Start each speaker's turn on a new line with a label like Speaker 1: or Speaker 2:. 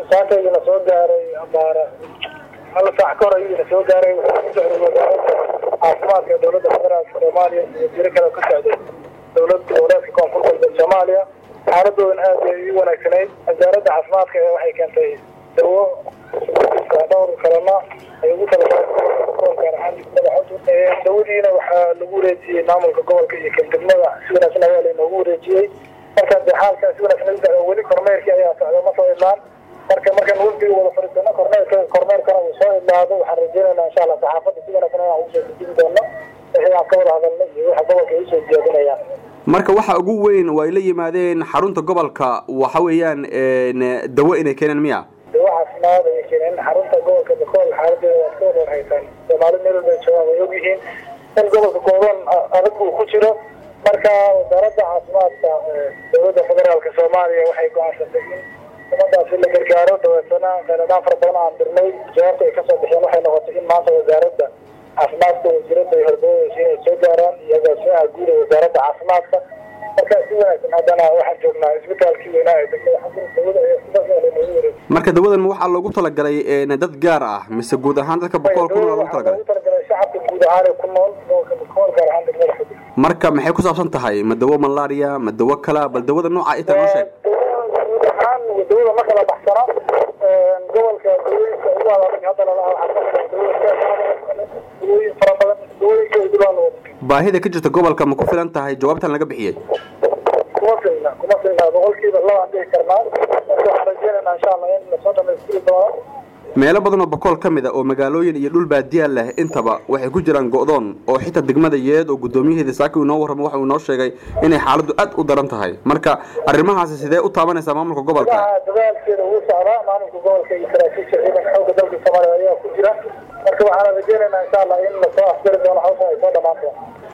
Speaker 1: saakaygiina soo gaaray amaara hal saac ka hor ayuuna soo gaaray wuxuu ku socday wasaaradda caafimaadka ee dowladda federaalka soomaaliya iyo jiro kale ka socday dowlad goboleedka koonfur galbeed soomaaliya xaaladoodan aad bay ii wanaagsanayd wasaaradda caafimaadka ee waxay keentay dawo dhowr kalena ay ugu talagaleen dawadiina waxaa lagu wareejiyey maamulka gobolka iyo kandegmada si wanaagsan ayaa lainoogu wareejiyey marka de xaalka si wanaagsan weli kormeerkii ayaa socda ma soo idlaan marka markaan wafdiga wada fadhiisano kormeerka kormeerkana uu soo idlaado waxaan rajeynaynaa insha allah saxaafadda si wanaagsan inaan ugu soo dejin doono wixii aan ka wada hadalna iyo waxa gobolka ay usoo jeedinayaan
Speaker 2: marka waxa ugu weyn oo ay la yimaadeen xarunta gobolka waxa weeyaan dawo inay keeneen miya
Speaker 1: dawo caafimaad ayay keeneen xarunta gobolka bakool xaaladeeda waad ka wada warhaysaan soomaali meel walba joogaan way ogyihiin in gobolka gooban adag uu ku jiro marka wasaaradda caafimaadka dowladda federaalka soomaaliya waxay go-aansatay in umadaasi la gargaaro dabeetana kheyladaan fara badan aan dirnay jawaabta ay kasoo bixeen waxay noqotay in maanta wasaaradda caafimaadka wasiiradda ay hordoodaysa inay soo gaaraan iyo agaasimaha guud ee wasaaradda caafimaadka marka si wanaagsan haddana waxaan joognaa isbitaalkii weynaa ee degmada xasan dawada ee sidaas aa lanogu wareeg
Speaker 2: marka dawadan ma waxaa loogu talagalay dad gaar ah mise guud ahaan dadka boqol kun loogu talagalay
Speaker 1: loogu talagalay shacabka guud ahaan ee ku nool gobolka bakool gaar ahaan degmada xudud
Speaker 2: marka maxay ku saabsan tahay ma dawo malaria ma dawo kala bal dawada nooca ita noo sheeg
Speaker 1: guud ahaan dawada ma kala baxsana gobolka dawooyinka ugu adag hadda lalaha waxaa kamid dawooyin fara badan dawooyinka udulaa la wada
Speaker 2: baahida ka jirta gobolka ma ku filan tahay jawaabtan laga bixiyey
Speaker 1: kuma filna kuma filna boqolkiiba laba aan dhihi karnaa marka waxaan rajeynaynaa insha allah in lasoo dhamaystiri doono
Speaker 2: meelo badan oo bakool ka mid a oo magaalooyin iyo dhul baadiya leh intaba waxay ku jiraan go'doon oo xitaa degmada yeed oo guddoomiyaheeda saaki inoo warramo waxa uu inoo sheegay inay xaaladdu aad u daran tahay marka arrimahaasi sidee u taabanaysaa maamulka gobolka
Speaker 1: waxaa dadaalkeeda ugu socdaa maamulka gobolka iyo saraakiisha ciidanka xoogga dalka soomaaliya ayaa ku jira marka waxaan rajeynaynaa insha allah in lasoo afjari doono hawshan ay soo dhamaan doonto